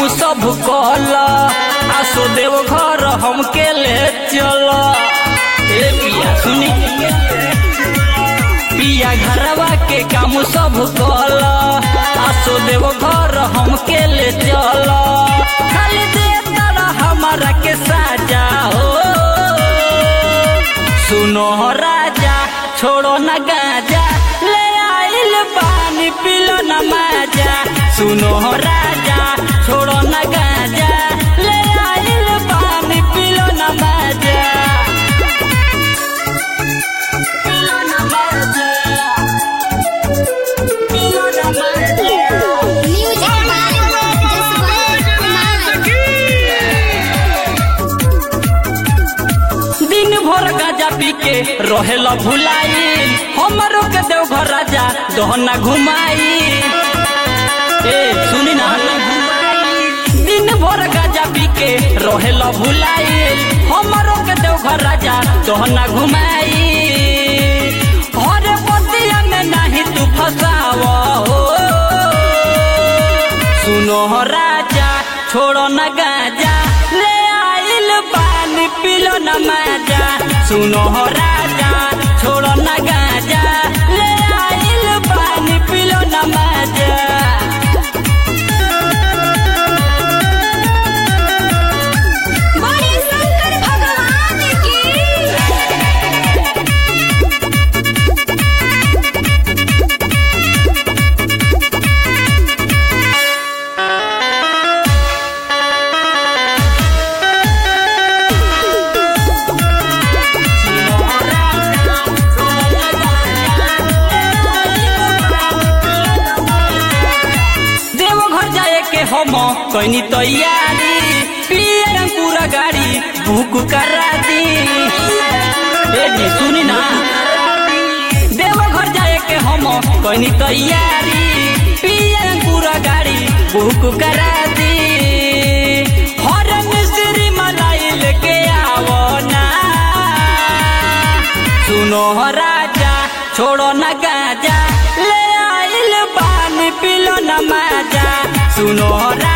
सब कहल आसो देव घर हमके ले चल ए पिया सुनी पिया घरवा के काम सब कहल आसो देव घर हमके ले चल खाली दे तारा हमारा के साजा हो सुनो राजा छोड़ो न गाजा ले आइल पानी पिलो न माजा सुनो राजा छोड़ो न गाजा ले आइल पानी पिलो न माजा पिलो न माजा पिलो न माजा म्यूजिक बाय जसवंत कुमार दिन भर गाजा पी के रहेला भुलाई हमरो के देवघर राजा दहना घुमाई ए सुनी ना दिन भर गाजा पी के रहेला भुलाई हमरो के देवघर राजा दहना घुमाई हर पतिया में नहीं तू फसाव हो सुनो राजा छोड़ो न गाजा ले आइल पानी पिलो न माजा सुनो राजा छोड़ो न गाजा ले आइल पानी पिलो न माजा बड़े शंकर भगवान की देवघर जाए के हम कैनी तैयारी पियर पूरा गाड़ी बुक करा दी ए जी सुनी ना देवघर जाए के हम कैनी तैयारी पियर पूरा गाड़ी बुक करा दी हर मिस्त्री मलाई लेके आवो ना सुनो राजा छोड़ो न गाजा ले आइल पानी पिलो न माजा सुनो राजा